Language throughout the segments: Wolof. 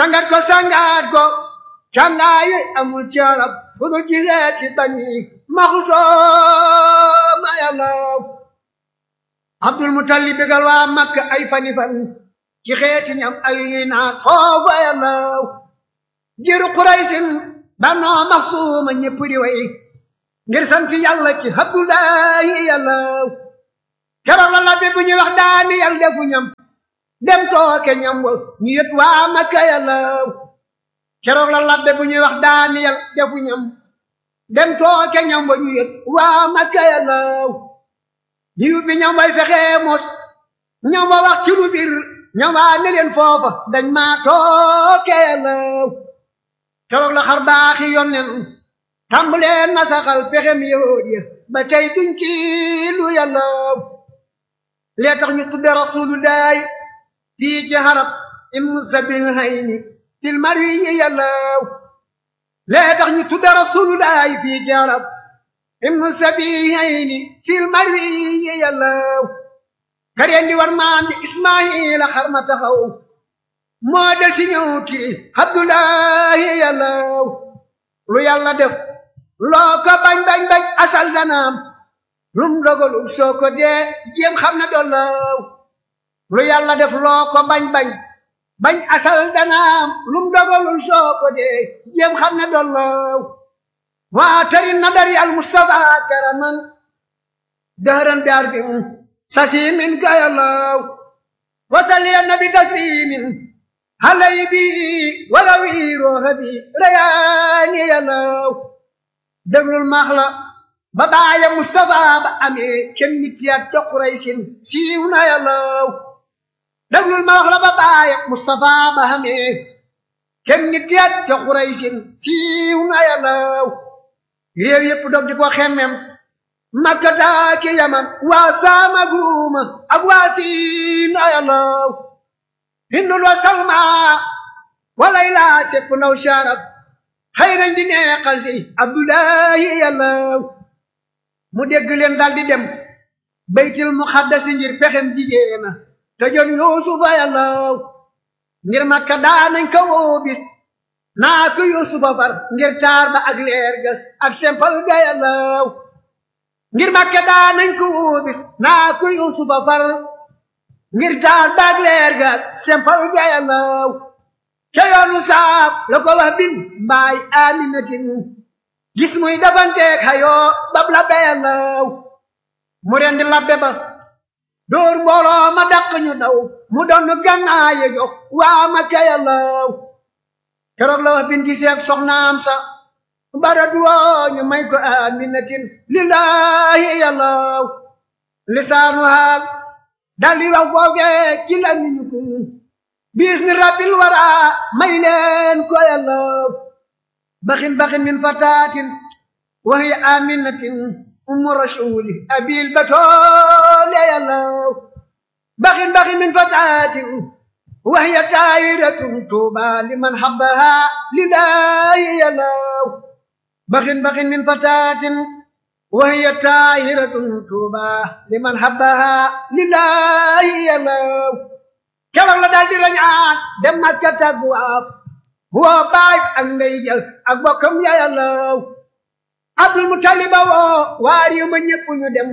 sangat ko sangat ko cangaayi amul carab fu dul gisee ci bani maxusoo yàllaw abdul mutalib bégal waa makka ay fani fan ci xeeti ñam ay ñuy naan foofa yàllaw jiru quraysin bannoo maxsuuma ñëpp di way ngir sant yàlla ci abdullahi yàllaw keroog la labbe bu ñuy wax daani yàlla defu ñam dem tooke ñam wa ñu yët waa makka yàllaw keroog la labbe bu ñuy wax daani yàlla defu ñam dem tooke ñam wa ñu yët waa makka yàllaw liu bi ñam way fexee mos ñam wa wax ci lu bir ñam waa ne leen foofa dañ maa tooke yàllaw keroog la xar baaxi yonnen tàmbalee nasaxal pexem yahud ya ba tey duñ ci lu yàllaw lee tax ñu tudde rasulullahi fii ci xarab im sabil hayni fil marwi yi yàllaw lee tax ñu tudde rasulullahi fii ci xarab im sabil hayni fil marwi yi yàllaw kareen di war maam di ismaila xar ma taxaw moo del si ñëw ti abdullahi yàllaw lu yàlla def loo ko bañ bañ bañ asal danaam lum dogalul soo ko dee jéem xam ne dollaw lu yàlla def loo ko bañ bañ bañ asal danaam lum dogalul soo ko dee jéem xam ne dollaw waa tari nadari al mustafa karaman dëhëran daar bi sasi min gayalaw wasali nabi taslimin halay bi walawi rooxa bi rayaani yalaw déglul maax la ba baaya Mustafa ba amee kenn nit ya ca Quraysin siiw na yàllaw déglul maax la ba baaya Mustafa ba amee kenn nit ya ca Quraysin siiw na yàllaw réew yépp dog di ko xemmem Makka taaki Yaman waa Saam ak Ruuma ak waa Siin na yàllaw Hindul wa Salma walay sepp naw sharab xëy nañ di neexal si abdullahi yàllaw mu dégg leen dal di dem baytil muxaddasi ngir pexem jigéena te jon yuusufa yàllaw ngir makka daanañ ko woo bis naa ko yuusufa far ngir taar ba ak leer ga ak sempal ga yàllaw ngir makka daanañ ko woo bis naa ko yuusufa far ngir taar ba ak leer ga ak sempal ga yàllaw ca yoonu saaf la ko wax bin mbaay aminatin gis muy dafanteeg xayoo bab labbe yàllaw mu rendi labbe ba dóor mbooloo ma dàq ñu daw mu doon gànnaaye jox waa Makka yàllaw keroog la wax bin giseeg soxnaam sa bara duwoo ñu may ko aminatin lillahi yàllaw lisaanu haal daldi wax foofee ci la ñu ko bismi rabbil wara may leen ko yàllaw baxin baxin min fatatin wa hiya aminatin ummu rasuli abil batole yàllaw baxin baxin min fatatin wa hiya taayiratun tuuba liman habbaha lillahi yàllaw baxin baxin min fatatin wa hiya taayiratun tuuba liman habbaha lillahi yàllaw keroog la daal di rañaan dem Makka tagwaaf woo baay ak ndey jël ak bokkam ya yàllaw Abdul Mutaliba woo waa réew ma ñëpp ñu dem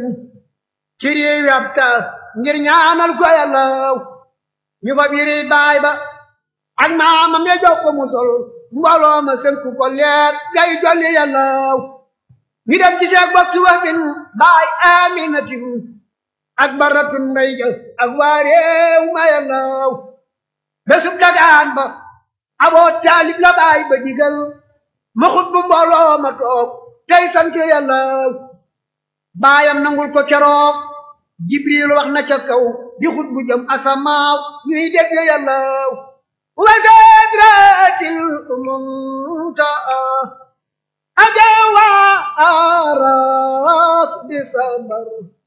ci réew yi ab taal ngir ñaanal ko yàllaw ñu fa biiri baay ba ak maamam ya jox ko mu sol mbooloo ma sënku ko leer gay jolli yàllaw ñu dem gisee ak bokki wax bin baay aminatin ak baratun mbay jël ak waa réew ma yàllaw bésub dagaan ba aboo taalib la baay ba digal ma xut bu mbooloo ma toog tey sant yàllaw baayam nangul ko keroog jibril wax na ca kaw di xut bu jëm asamaaw ñuy dégg yàllaw wa sadratil muntaa ajawa aras bi sabar